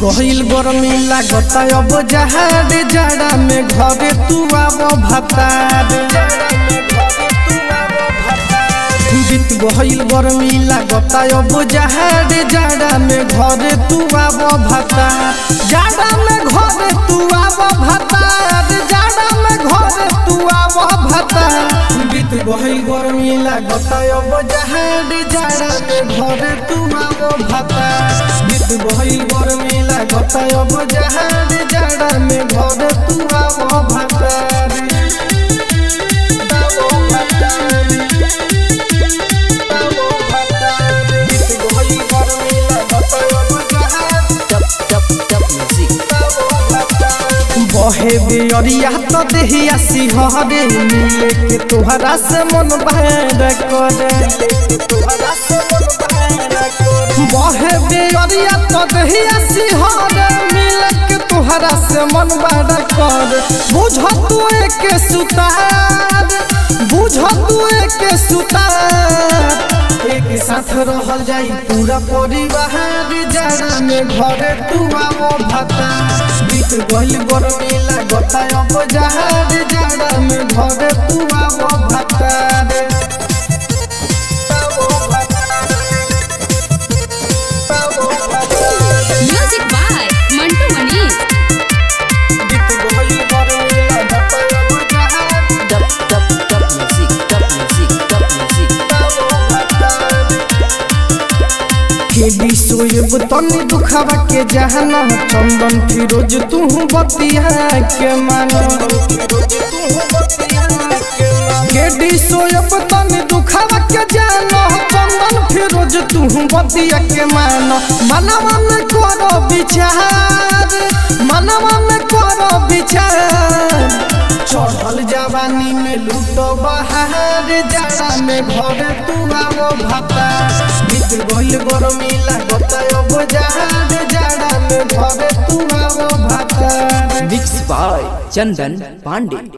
गहिल गरमी लागता अब जहार जाड़ा में घरे तू आब भतार बीत गहिल गरमी लागता अब जहार जाड़ा में घरे तू आब भतार जाड़ा में घरे तू आब भतार जाड़ा में घरे तू आब भतार बीत गहिल गरमी लागता अब जहार जाड़ा में घरे तू आब भतार बीत गहिल गरमी लागता अब जहार जाड़ा में घरे तू आब भतार आब भतार बहे बेअरिया तो देहिया सिंहरे मिले के तोहरा से मन बहर करे बहे बेअरिया तो देहिया सिंहरे मिले के तोहरा से मन बहर करे बुझ तू एक सुतार बुझ तू एक सुतार एक साथ रहल जाई पूरा परिवार जाड़ा में घरे तू आवो भता बीत गइल गरमी लागता अब जहार जाड़ा में घरे तू आवो भता रे आवो भता रे। आवो भता रे। म्यूजिक बाय मंटू मनी बीत गइल गरमी लागता अब जहार Dub, dub, dub music, dub music, dub music. के बिसोएब तनी दुखावा के जहाना चंदन फिरोज तू बतिया के मानो के बिसोएब तनी दुखावा के जानो चंदन फिरोज तू बतिया के मानो मनवा में करो विचार मनवा में करो विचार चढ़ल जवानी में लूटो बहार जाड़ा में घर तू आवो भाता बीत गइल गरमी लागता अब जहार जाड़ा में घर तू आवो भाता Mixed by Chandan Pandey.